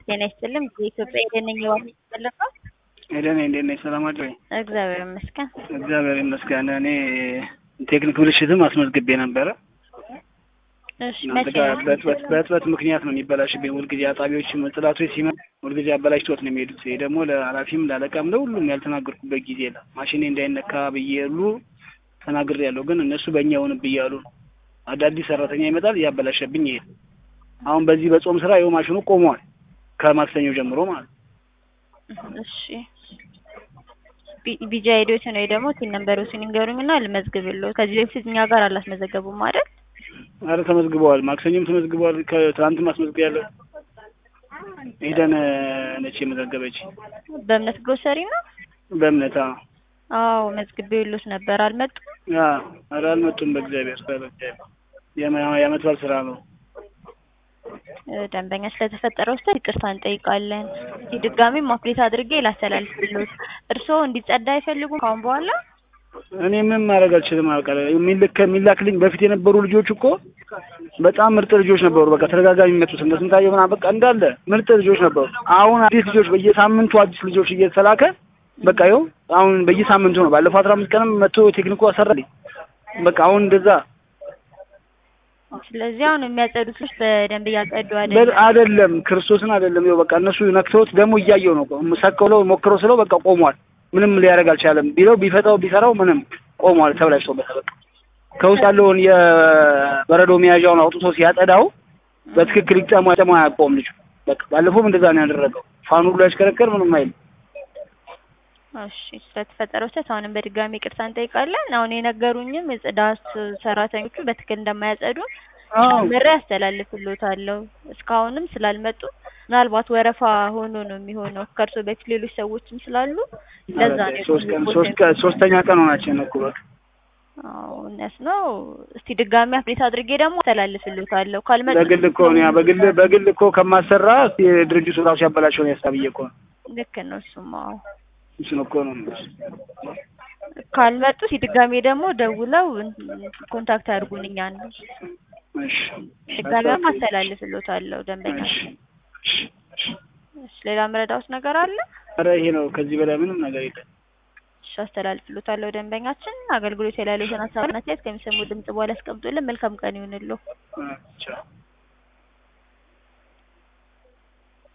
ጤና ይስጥልኝ የኢትዮጵያ የደነኝ ዋና ተጠለፈ ኤደን እንዴት ነሽ? ሰላም አድረኝ። እግዚአብሔር ይመስገን። እግዚአብሔር ይመስገን። እኔ ቴክኒክ ብልሽትም አስመዝግቤ ነበረ። እሺ እናንተ መቼ ጋር ነው? በእጥበት በእጥበት ምክንያት ነው የሚበላሽብኝ። ሁልጊዜ አጣቢዎች ጽዳቶች ሲመጡ ሁልጊዜ አበላሽቶት ነው የሚሄዱት። ይሄ ደግሞ ለኃላፊም ለአለቃም ለሁሉም ያልተናገርኩበት ጊዜ የለም። ማሽኔ እንዳይነካ ብዬ ሁሉ ተናግሬ ያለው ግን እነሱ በእኛ ይሆንብኝ እያሉ ነው። አዳዲስ ሰራተኛ ይመጣል እያበላሸብኝ ይሄድ። አሁን በዚህ በጾም ስራ ይኸው ማሽኑ ቆመዋል ከማክሰኞ ጀምሮ ማለት ነው። እሺ ቢ- ቢጃ ሄዶችን ወይ ደግሞ ቲን ነምበሮችን ይንገሩኝና ልመዝግብልዎ። ከዚህ በፊት እኛ ጋር አላስመዘገቡም አይደል? አረ ተመዝግበዋል። ማክሰኞም ተመዝግበዋል። ከትናንትም አስመዝግቤያለሁ። ሄደን ነች የመዘገበች በእምነት ግሮሰሪ ነው? በእምነት አዎ። አዎ መዝግቤልዎት ነበር አልመጡም? አዎ፣ ኧረ አልመጡም። በእግዚአብሔር በእግዚአብሔር የመ- የዓመት በዓል ስራ ነው። እ፣ ደንበኛ ስለተፈጠረው ስህተት ይቅርታ እንጠይቃለን። እስኪ ድጋሚ ማፕሌት አድርጌ ላስተላልፍልዎት። እርስዎ እንዲጸዳ አይፈልጉም ከአሁን በኋላ? እኔ ምንም ማድረግ አልችልም። አውቃለ የሚልክ የሚላክልኝ በፊት የነበሩ ልጆች እኮ በጣም ምርጥ ልጆች ነበሩ። በቃ ተደጋጋሚ የሚመጡት እነ ስንታየው ምናምን በቃ እንዳለ ምርጥ ልጆች ነበሩ። አሁን አዲስ ልጆች በየሳምንቱ አዲስ ልጆች እየተላከ በቃ ይኸው አሁን በየሳምንቱ ነው። ባለፈው አስራ አምስት ቀንም መጥቶ ቴክኒኩ አሰራልኝ። በቃ አሁን እንደዛ ስለዚህ አሁን የሚያጸዱት ልጅ በደንብ እያጸዱ በል- አይደለም። አይደለም ክርስቶስን አይደለም። ይኸው በቃ እነሱ ነክተውት ደግሞ እያየው ነው። ሰቀለው ሞክረው ስለው በቃ ቆሟል። ምንም ሊያደርግ አልቻለም። ቢለው ቢፈታው ቢሰራው ምንም ቆሟል። ተብላሽቶበት በቃ ከውስጥ ያለውን የበረዶ መያዣውን አውጥቶ ሲያጸዳው በትክክል ይጠማ ጠማ አያውቀውም ልጁ። በቃ ባለፈውም እንደዛ ነው ያደረገው። ፋኑ ሁሉ ያሽከረከር ምንም አይልም። እሺ ስለተፈጠረው ስህተት አሁንም በድጋሚ ይቅርታ እንጠይቃለን። አሁን የነገሩኝም የጽዳት ሰራተኞቹ በትክክል እንደማያጸዱ አዎ ምሬ ያስተላልፍልዎታለሁ። እስካሁንም ስላልመጡ ምናልባት ወረፋ ሆኖ ነው የሚሆነው። ከእርሶ በፊት ሌሎች ሰዎችም ስላሉ ለዛ ነው ሶስት ቀን የቆየሁት። ሶስት ቀን ሶስተኛ ቀን ሆናችን እኮ በቃ አዎ እውነት ነው። እስቲ ድጋሚ አፕዴት አድርጌ ደግሞ አስተላልፍልዎታለሁ። ካልመጡ በግል እኮ ነው ያ በግል በግል እኮ ከማሰራ እስኪ ድርጅቱ ራሱ ያበላሸውን ያሳብዬ እኮ ነው። ልክ ነው እሱማ። አዎ እሱን እኮ ነው የምልሽ። ካልመጡ እስቲ ድጋሚ ደግሞ ደውለው ኮንታክት አድርጉን እኛን። እሺ ድጋሚም አስተላልፍልዎታለሁ ደንበኛ። እሺ እሺ እሺ። እሺ ሌላ መረዳዎት ነገር አለ? ኧረ ይሄ ነው ከዚህ በላይ ምንም ነገር የለም። እሺ አስተላልፍልዎታለሁ ደንበኛችን። አገልግሎት የላሉትን ሀሳብና አስተያየት ከሚሰሙ ድምጽ በኋላ ያስቀምጡልን። መልካም ቀን ይሁንልዎ። እ ቻው